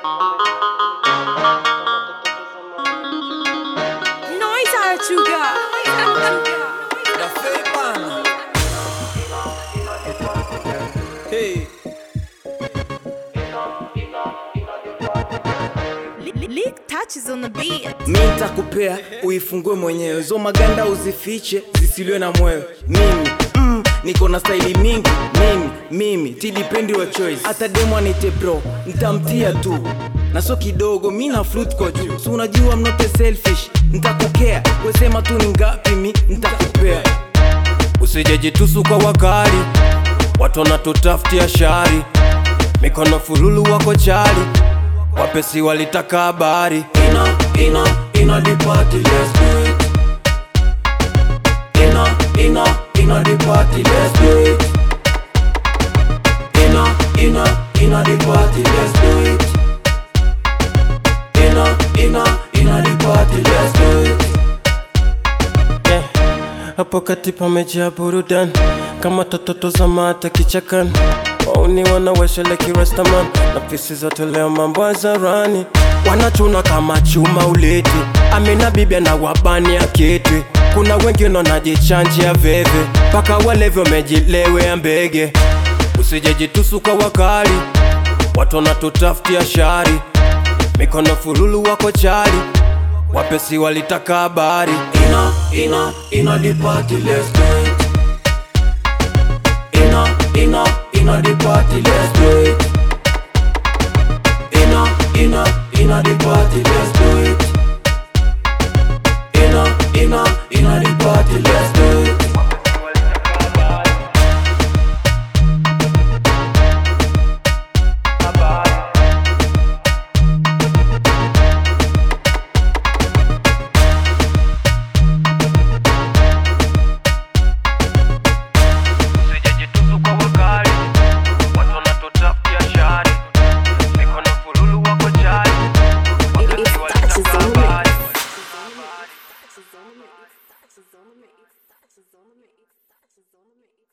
Noise Artuga. Da Fepan. Hey, Lick touches on the beat. mi nitakupea uifungue mwenyewe, zo maganda uzifiche zisiliwe na mwewe. Mimi mm, niko na staili mingi mimi mimi tidipendi wa choice, hata demo anite bro ntamtia tu na so kidogo, mi na fruit kwa juu, so unajua mnote selfish, ntakukea wesema tu ni ngapi, mi ntakupea usijejitusu kwa wakali watu wanatutafutia shari mikono fululu wako chali wapesi walitaka habari ina ina ina the party let's do it ina ina ina the party let's do it ina ina ina the party let's do it ina ina ina the party let's do it yeah. hapo kati pamejaa burudani kama tototo za mata kichakani wauni wanawesheleki restaman na pisi zote leo mambo hadharani wanachuna kama chuma uleti amina bibia na wabani aketi kuna wengine wanajichanjia veve mpaka walevi wamejilewea mbege usijejitusu kwa wakali watu wanatutafutia shari mikono fululu wako chali wapesi walitaka habari ina ina ina the party let's do it ina ina ina the party let's do it ina ina ina the party let's do it ina ina ina the party let's do it usijejitusu kwa wakali watu wanatutafutia shari mikono fululu wako chali wapesi walitaka habari Touches on the mix. Touches on the mix. Touches on the mix. Touches on the mix.